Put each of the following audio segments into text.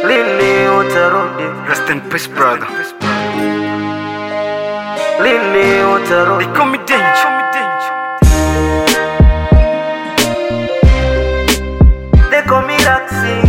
lini utarudi, Rest in peace, brother. lini utarudi. They call me danger. They call me Raxi.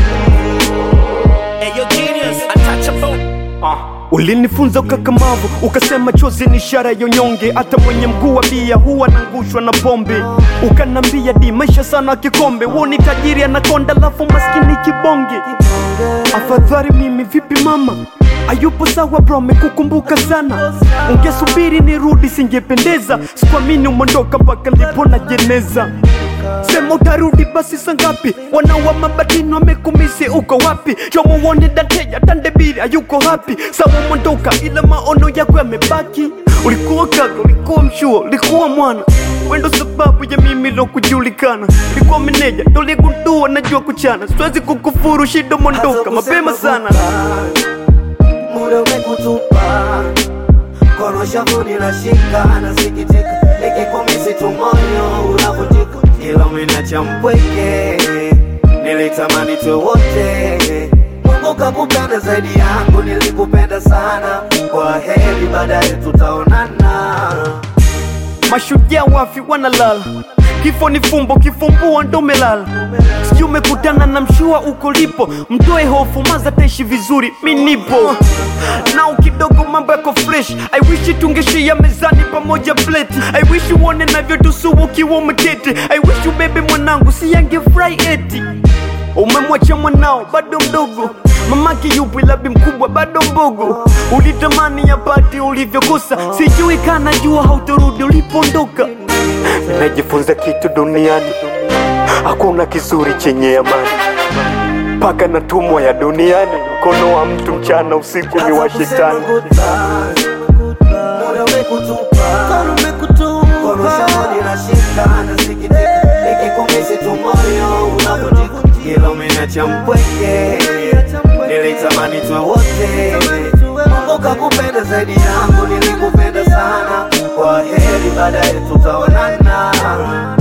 Ulinifunza ukakamavu, ukasema chozi ni ishara ya unyonge. Hata mwenye mguu wa bia huwa anangushwa na pombe. Ukanambia di maisha sana kikombe, woni tajiri anakonda, lafu maskini kibonge. Afadhali mimi vipi mama Ayupo sawa bro, mekukumbuka sana. Ungesubiri nirudi, singependeza. Sikuamini umondoka mpaka lipo na jeneza. Sema utarudi basi saa ngapi? Wanawa mabatini wamekumisi, uko wapi? Chomo uone dateja tandebiri ayuko hapi. Sawa umondoka, ila maono yako yamebaki. Ulikuwa kaka, ulikuwa mshua, ulikuwa mwana wendo sababu ya mimi lo kujulikana. Ulikuwa meneja, ndo ligundua najua kuchana. Siwezi kukufuru, shida mondoka mapema sana. muda umekutupa, kono shavu linashika, nasikitika, nikikumisi tu moyo unavunjika, ila umeniacha mpweke, nilitamani tuwe wote. Mungu kakupenda zaidi yangu, nilikupenda sana. Kwa heri, baadaye tutaonana. Mashujaa wafi wanalala, kifo ni fumbo, kifumbua ndo melala. Sijui umekutana na mshua uko lipo, mtoe hofu, maza taishi vizuri, mi nipo nao kidogo, mambo yako fresh. I wish tungeshia mezani pamoja plate. I wish uone navyotusu ukiwa umeketi. I wish ubebe mwanangu, si yangefurahi eti umemwacha mwanao bado mdogo mamake yupo labi mkubwa bado mbogo ulitamani yapati ulivyokosa sijui kana jua hautorudi ulipoondoka najifunza kitu duniani hakuna kizuri chenye amani mpaka natumwa ya duniani mkono wa mtu mchana usiku ni wa shetani Muda umekutupa, kono shavu linashika, nasikitika, nikikumisi tu moyo unavunjika, ila umeniacha mpweke, nilitamani tuwe wote. Mungu kakupenda zaidi yangu, nilikupenda sana. Kwa heri, baadaye tutaonana.